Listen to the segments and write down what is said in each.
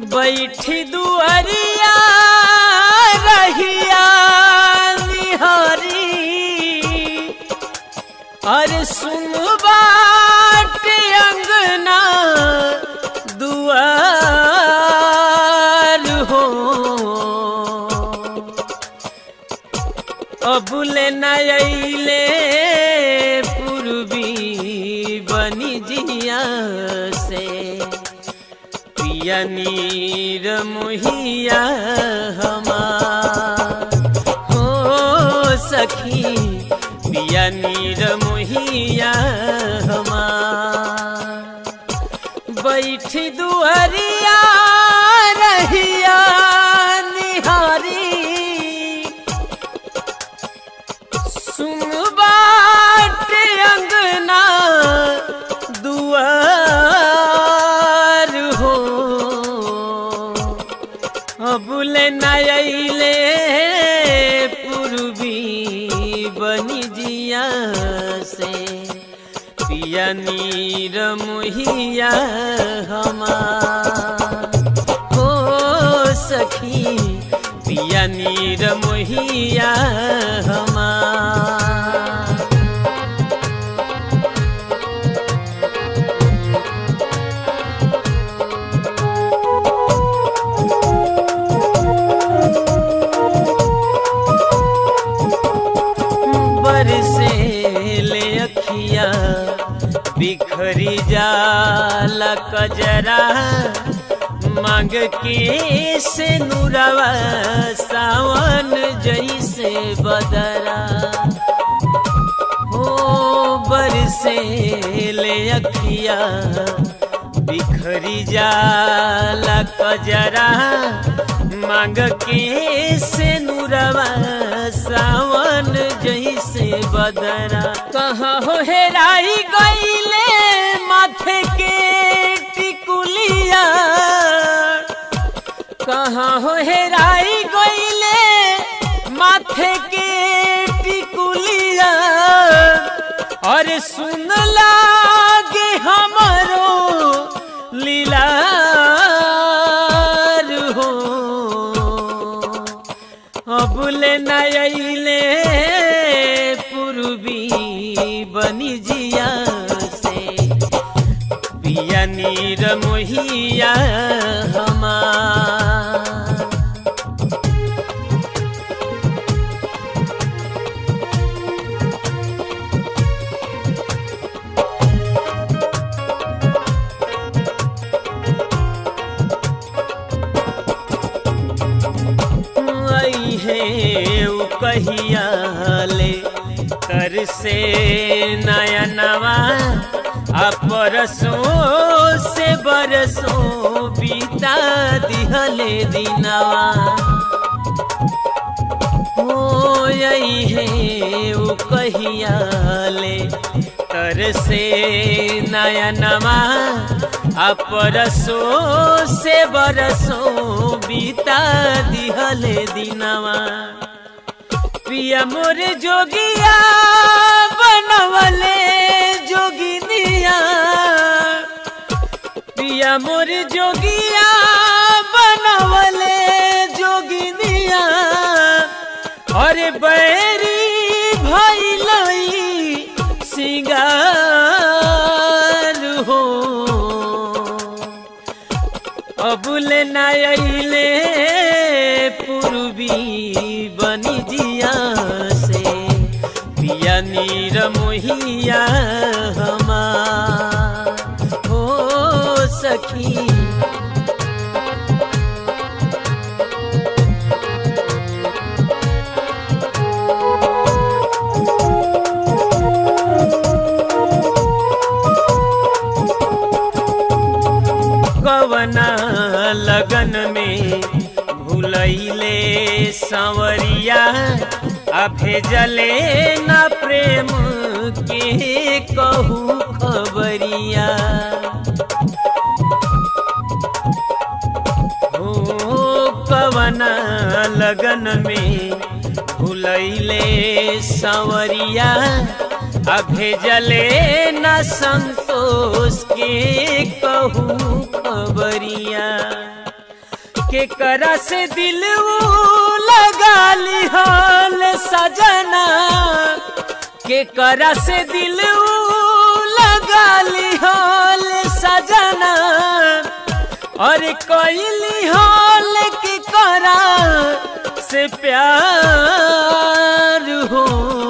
बैठी दुआरिया रहिया निहारी अरे सुन बाट अंगना दुआर हो अबुले नयले पूर्वी बनी जिया से पिया नीर मुहिया हमार हो सखी पिया नीर मुहिया हमार बैठी दुआरिया रहिया निहारी सुन बाट अंगना दुआर हो अबुले नयले पूर्वी बनी जिया से पिया नीर मुहिया हमार हो सखी पिया नीर मुहिया हमार बरसे ले अखिया बिखरी जाला कजरा मांग के से नुरवा सावन जैसे बदरा हो बरसे ले अखिया बिखरी जाला कजरा मांग के से नुरवा सावन जैसे बदरा कहाँ हो हेराई गईले माथे के टिकुलिया कहाँ हो हेराई गईले माथे के टिकुलिया अरे सुन लागे हमारो लीलार हो अबुले नयले पूर्वी बनी जिया से पिया नीर मोहिया हमार आई है उ कहिया ले कर से नया नवा आ परसों से बरसों बीता दिहले दिनवा हो आई है उ कहिया ले कर से नया नवा आ परसों से बरसों बीता दिहले दिनवा पिया मोर जोगिया बनवले जोगिनिया पिया मोर जोगिया बनवले जोगिनिया अरे बैरी भैलई सिंगार हो अबुले नायले पूर्वी बनी जिया से पिया नीर मोहिया हमार हो सखी कवना लगन में भूलैले संवरिया आ भेजले न प्रेम के कहू खबरिया हो कवना लगन में भूलैले संवरिया आ भेजले न संतोष के कहू खबरिया के करा से दिल लगा ली हाल सजना के करा से दिल लगा ली हाल सजना और कोई हाल की करा से प्यार हो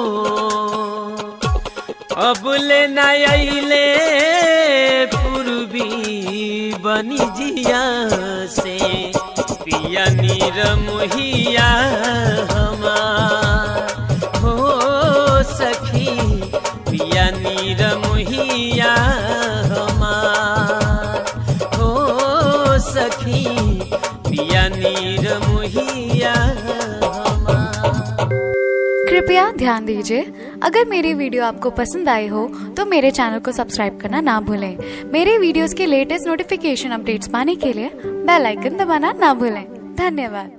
अब ले नईले पूर्वी बनी जिया से पिया नीर मोहिया हमार हो सखी पिया नीर मोहिया हमार हो सखी पिया नीर मोहिया हमार कृपया ध्यान दीजिए अगर मेरी वीडियो आपको पसंद आई हो तो मेरे चैनल को सब्सक्राइब करना ना भूलें मेरे वीडियोस के लेटेस्ट नोटिफिकेशन अपडेट्स पाने के लिए बेल आइकन दबाना ना भूलें धन्यवाद